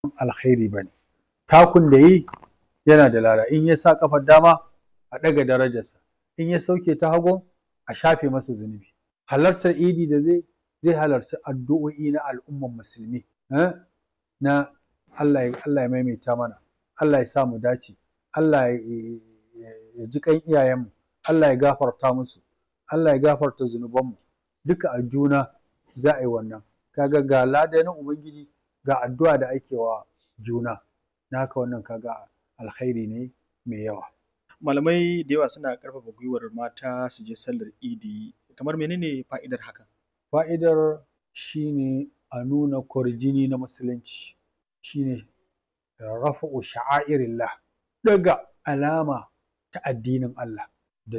alkhairi ba ne takun da yi yana da lada in ya sa kafar dama a ɗaga darajarsa in ya sauke ta hagu a shafe masa zunubi halartar idi da zai zai halarci addu'o'i na al'ummar musulmi na Allah ya maimaita mana Allah ya sa mu dace Allah ya ji kan iyayenmu Allah ya gafarta musu Allah ya gafarta zunubanmu duka a juna za a yi wannan kaga ga lada na ubangiji ga addu'a da ake wa juna na haka wannan kaga alkhairi ne mai yawa malamai da yawa suna ƙarfafa gwiwar mata su je sallar idi kamar menene fa'idar hakan fa'idar shine a nuna kwarjini na musulunci shine rafa'u sha'airillah ɗaga alama ta addinin Allah